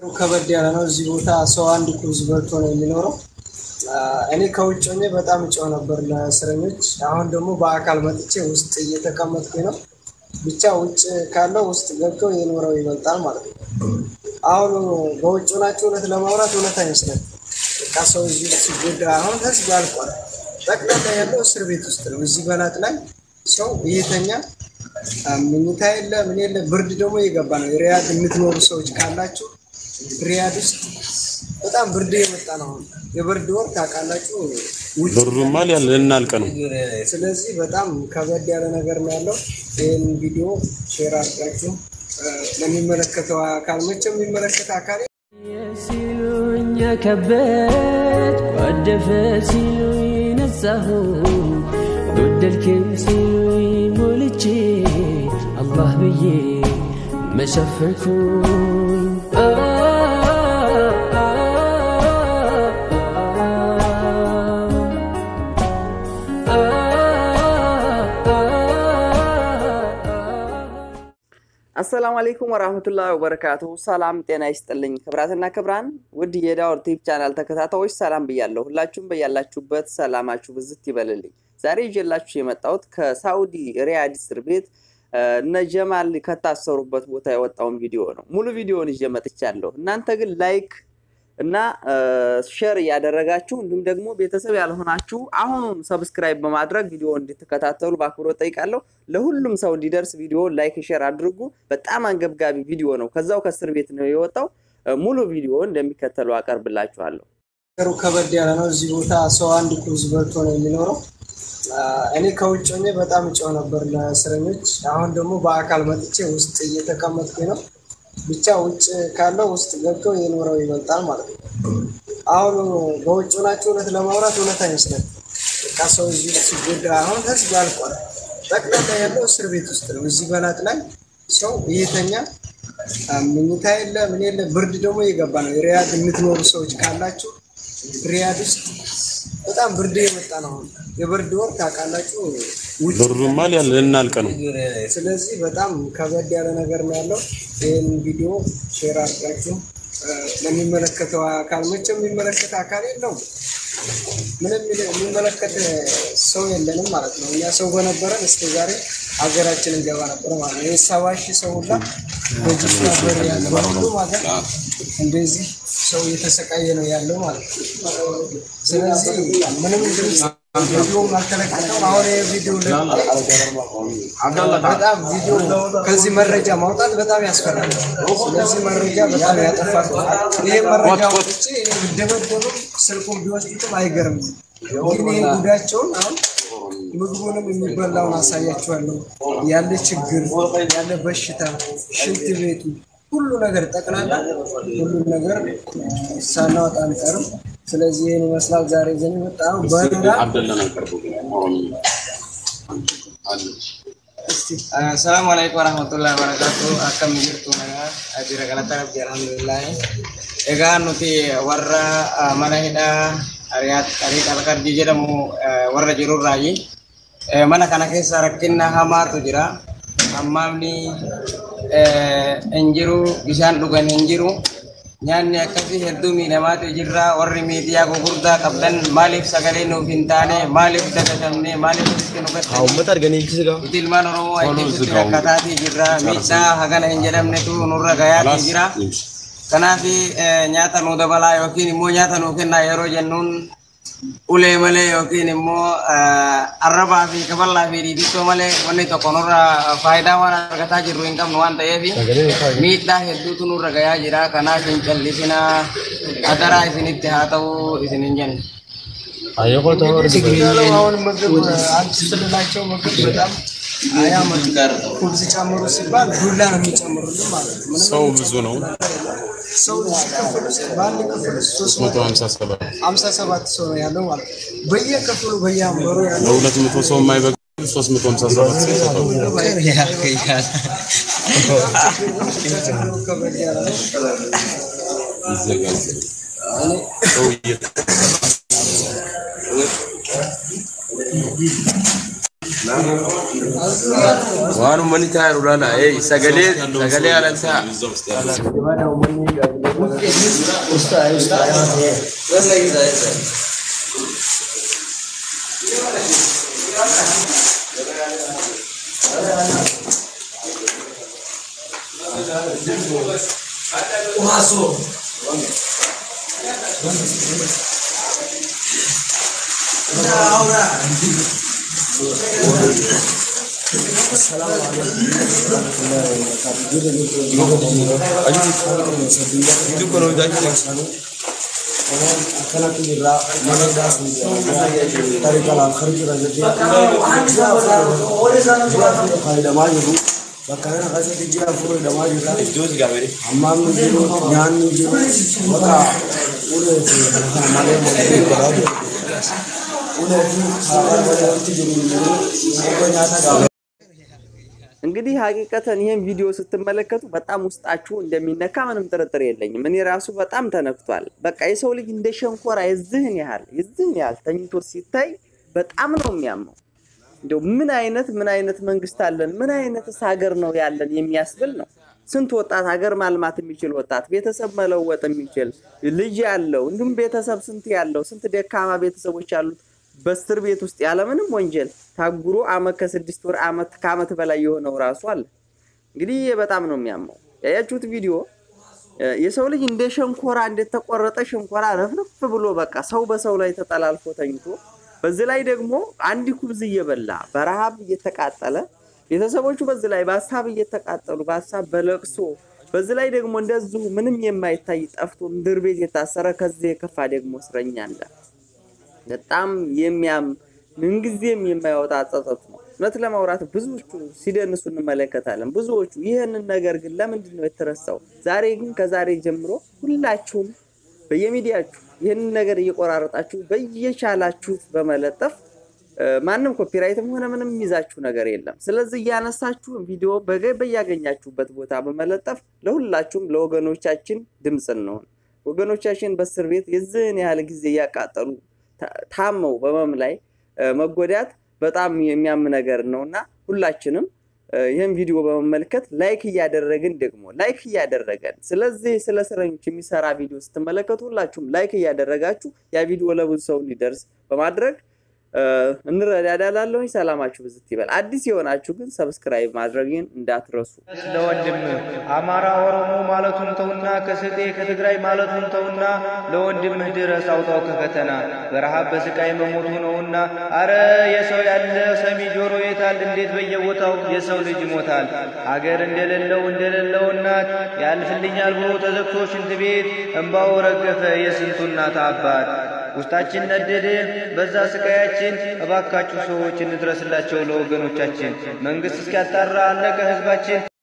ከበድ ያለ ነው። እዚህ ቦታ ሰው አንድ ኩርዝ በልቶ ነው የሚኖረው። እኔ ከውጭ ሆኜ በጣም እጮህ ነበር ለእስረኞች። አሁን ደግሞ በአካል መጥቼ ውስጥ እየተቀመጥኩኝ ነው። ብቻ ውጭ ካለው ውስጥ ገብቶ የኖረው ይበልጣል ማለት ነው። አሁን በውጭ ሆናችሁ እውነት ለማውራት እውነት አይመስለም። በቃ ሰው እዚህ ሲጎዳ አሁን ህዝብ አልቋል። ጠቅላላ ያለው እስር ቤት ውስጥ ነው። እዚህ በናት ላይ ሰው እየተኛ ምኝታ የለ ምን የለ። ብርድ ደግሞ እየገባ ነው። ሪያድ የምትኖሩ ሰዎች ካላችሁ ሪያድ ውስጥ በጣም ብርድ የመጣ ነው። አሁን የብርድ ወር ታውቃላችሁ። ውጭ ብሩማ ሊያል ልናልቅ ነው። ስለዚህ በጣም ከበድ ያለ ነገር ነው ያለው። ይህን ቪዲዮ ሼር አድርጋችሁ ለሚመለከተው አካል መቼም የሚመለከት አካል ሲሉኝ ከበድ ጓደፈ ሲሉኝ ነጻሁ ጎደልክም ሲሉኝ ሞልቼ አላህ ብዬ መሸፈንኩኝ አሰላሙ አለይኩም ወራህመቱላሂ ወበረካቱሁ። ሰላም ጤና ይስጥልኝ። ክብራትና ክብራን ውድ የዳውር ቲቪ ቻናል ተከታታዮች ሰላም ብያለሁ። ሁላችሁም በያላችሁበት ሰላማችሁ ብዝት ይበልልኝ። ዛሬ ይዤላችሁ የመጣሁት ከሳኡዲ ሪያድ እስር ቤት እነ ጀማል ከታሰሩበት ቦታ የወጣውን ቪዲዮ ነው። ሙሉ ቪዲዮውን ይዤ መጥቻለሁ። እናንተ ግን ላይክ እና ሼር እያደረጋችሁ እንዲሁም ደግሞ ቤተሰብ ያልሆናችሁ አሁኑን ሰብስክራይብ በማድረግ ቪዲዮ እንድትከታተሉ በአክብሮት ጠይቃለሁ። ለሁሉም ሰው እንዲደርስ ቪዲዮ ላይክ፣ ሼር አድርጉ። በጣም አንገብጋቢ ቪዲዮ ነው። ከዛው ከእስር ቤት ነው የወጣው። ሙሉ ቪዲዮ እንደሚከተለው አቀርብላችኋለሁ። ነገሩ ከበድ ያለ ነው። እዚህ ቦታ ሰው አንድ ኩርዝ በልቶ ነው የሚኖረው። እኔ ከውጭ ሆኜ በጣም እጮህ ነበር ለእስረኞች። አሁን ደግሞ በአካል መጥቼ ውስጥ እየተቀመጥኩኝ ነው። ብቻ ውጭ ካለው ውስጥ ገብቶ የኖረው ይበልጣል ማለት ነው። አሁን በውጭ ሆናችሁ እውነት ለማውራት እውነት አይመስለም። በቃ ሰው እዚህ ሲጎዳ አሁን ህዝብ አልቋል። ጠቅላላ ያለው እስር ቤት ውስጥ ነው። እዚህ በናት ላይ ሰው እየተኛ ምኝታ የለ ምን የለ። ብርድ ደግሞ እየገባ ነው። ሪያድ የምትኖሩ ሰዎች ካላችሁ ሪያድ ውስጥ በጣም ብርድ የመጣ ነው። አሁን የብርድ ወር ታውቃላችሁ። ውጭ ብሩማ ሊያል ልናልቅ ነው። ስለዚህ በጣም ከበድ ያለ ነገር ነው ያለው። ይህን ቪዲዮ ሼር አድርጋችሁ ለሚመለከተው አካል መቼም የሚመለከት አካል የለውም። ምንም የሚመለከት ሰው የለንም ማለት ነው። እኛ ሰው በነበረን እስከ ዛሬ ሀገራችን እንገባ ነበር ማለት ነው። የሰባ ሺህ ሰው ሁላ በጅስ ነበር ያለ በሁሉም ሀገር እንደዚህ ሰው እየተሰቃየ ነው ያለው ማለት ነው። ስለዚህ ምንም ድምፅ ቪዲዮም አልተለቀቀም። አሁን ይህ ቪዲዮ በጣም ቪዲዮ ከዚህ መረጃ ማውጣት በጣም ያስፈራል። ስለዚህ መረጃ በጣም ያጠፋል። ይሄ መረጃ ወጥቼ እኔ ብደበደብም ስልኩን ቢወስዱትም አይገርምም። ግን ይሄ ጉዳቸውን አሁን ምግቡንም የሚበላውን አሳያችኋለሁ። ያለ ችግር ያለ በሽታ ሽንት ቤቱ ሁሉ ነገር ጠቅላላ ሁሉም ነገር ሳናወጣ አንቀርም። ስለዚህ ይህን ይመስላል ዛሬ ዘን የመጣ ነው። በረራ Assalamu alaikum warahmatullahi wabarakatuh. Akkam jirtu nagaa ajira galata rabbi alhamdulillah. Egaa nuti warra mana hidhaa Riyaad Ariiq Alkarjii jedhamu warra jirurraayi. Mana kana keessa rakkinna hamaatu jira. Hammaamni hin jiru, bishaan dhugan hin jiru. Nyaanni akkasii hedduu miidhamaatu jirra. Warri miidiyaa gurguddaa qabdan maaliif sagalee nuuf hin taane, maaliif dagatamne, maaliif walitti nu gattanii? Uummata arganiichis gaa. Nuti ilmaan Oromoo ajjeesutti rakkataatii jirra. Miidhaa hagana hin jedhamnetu nurra gahaatii jira. Kanaaf nyaata nu dabalaa yookiin immoo nyaata nu kennaa yeroo jennuun ulee malee yookiin immoo arrabaa fi kaballaa fi dhiidittoo malee wanni tokko nurra faayidaa waan argataa jirru hin qabnu waan ta'eef miidhaa hedduutu nurra gayaa jira. Kanaaf hin callisina adaraa isinitti haa ta'u isin hin jenne. Ayyoo ta'uu ያለው አሁን ምግብ አንቺ ስልላቸው ምግብ በጣም አያመጡ ኩብዝ ጨምሩ ሲባል ዱላ ነው የሚጨምሩልን ማለት ነው። ምንም ሰው ብዙ ነው። ሰው እዚህ ክፍል ውስጥ በአንድ ክፍል ውስጥ ሶስት መቶ 157 ሀምሳ ሰባት ሰው ነው ያለው ማለት ነው። በየክፍሉ በየአንበሩ ያለው ለሁለት መቶ ሰው የማይበቃ 357 ሰው ይሰጣሉ። ችግሩ ከበድ ያለ ነው። ይዘጋጃል። ሰው እየተ Waan uummanni taa'e ulaala. Ee sagalee sagalee haalan ta'a. akkanatti jirra mana gaafii tarii kalaaf harkira jettee fayyadamaa jiru bakka kana keessatti ji'a afur fayyadamaa jirra hammaamni jiru nyaanni jiru bakka ulee fi kana malee malee garaa jiru ulee fi haadha malee wanti jiru bakka nyaata gaafii. እንግዲህ ሀቂቀተን ይህን ቪዲዮ ስትመለከቱ በጣም ውስጣችሁ እንደሚነካ ምንም ጥርጥር የለኝም። እኔ ራሱ በጣም ተነክቷል። በቃ የሰው ልጅ እንደ ሸንኮራ የዝህን ያህል የዝህን ያህል ተኝቶ ሲታይ በጣም ነው የሚያመው። እንደው ምን አይነት ምን አይነት መንግስት አለን? ምን አይነትስ ሀገር ነው ያለን የሚያስብል ነው። ስንት ወጣት ሀገር ማልማት የሚችል ወጣት ቤተሰብ መለወጥ የሚችል ልጅ ያለው እንዲሁም ቤተሰብ ስንት ያለው ስንት ደካማ ቤተሰቦች ያሉት በእስር ቤት ውስጥ ያለምንም ወንጀል ታጉሮ አመት ከስድስት ወር አመት ከአመት በላይ የሆነው ራሱ አለ። እንግዲህ ይህ በጣም ነው የሚያመው። ያያችሁት ቪዲዮ የሰው ልጅ እንደ ሸንኮራ እንደተቆረጠ ሸንኮራ ረፍረፍ ብሎ በቃ ሰው በሰው ላይ ተጠላልፎ ተኝቶ በዚህ ላይ ደግሞ አንድ ኩብዝ እየበላ በረሃብ እየተቃጠለ ቤተሰቦቹ በዚህ ላይ በሀሳብ እየተቃጠሉ በሀሳብ በለቅሶ በዚህ ላይ ደግሞ እንደዚሁ ምንም የማይታይ ጠፍቶ ምድር ቤት የታሰረ ከዚህ የከፋ ደግሞ እስረኛ አለ። በጣም የሚያም ምንጊዜም የማይወጣ ጸጸት ነው። እውነት ለማውራት ብዙዎቹ ሲደንሱ እንመለከታለን። ብዙዎቹ ይህንን ነገር ግን ለምንድን ነው የተረሳው? ዛሬ ግን ከዛሬ ጀምሮ ሁላችሁም በየሚዲያችሁ ይህንን ነገር እየቆራረጣችሁ በየቻላችሁት በመለጠፍ ማንም ኮፒራይትም ሆነ ምንም የሚይዛችሁ ነገር የለም። ስለዚህ እያነሳችሁ ቪዲዮ በያገኛችሁበት ቦታ በመለጠፍ ለሁላችሁም ለወገኖቻችን ድምፅ እንሆን። ወገኖቻችን በእስር ቤት የዚህን ያህል ጊዜ እያቃጠሉ ታመው በመም ላይ መጎዳት በጣም የሚያም ነገር ነው እና ሁላችንም ይህን ቪዲዮ በመመልከት ላይክ እያደረግን ደግሞ ላይክ እያደረገን ስለዚህ ስለ እስረኞች የሚሰራ ቪዲዮ ስትመለከቱ ሁላችሁም ላይክ እያደረጋችሁ ያ ቪዲዮ ለብዙ ሰው እንዲደርስ በማድረግ እንረዳዳላለሁኝ። ሰላማችሁ ብዝት ይበል። አዲስ የሆናችሁ ግን ሰብስክራይብ ማድረግን እንዳትረሱ። ለወንድም አማራ ኦሮሞ ማለቱን ተውና ከስጤ ከትግራይ ማለቱን ተውና ለወንድምህ ድረስ አውጣው ከፈተና በረሃብ በስቃይ መሞቱ ነውና። አረ የሰው ያለ ሰሚ ጆሮ የታል? እንዴት በየቦታው የሰው ልጅ ይሞታል። አገር እንደሌለው እንደሌለው እናት ያልፍልኛል ብሎ ተዘግቶ ሽንት ቤት እምባው ረገፈ የስንቱ እናት አባት ውስጣችን ነደደ በዛ ስቃያችን። እባካችሁ ሰዎች እንድረስላቸው ለወገኖቻችን። መንግስት እስኪያጣራ አለቀ ህዝባችን።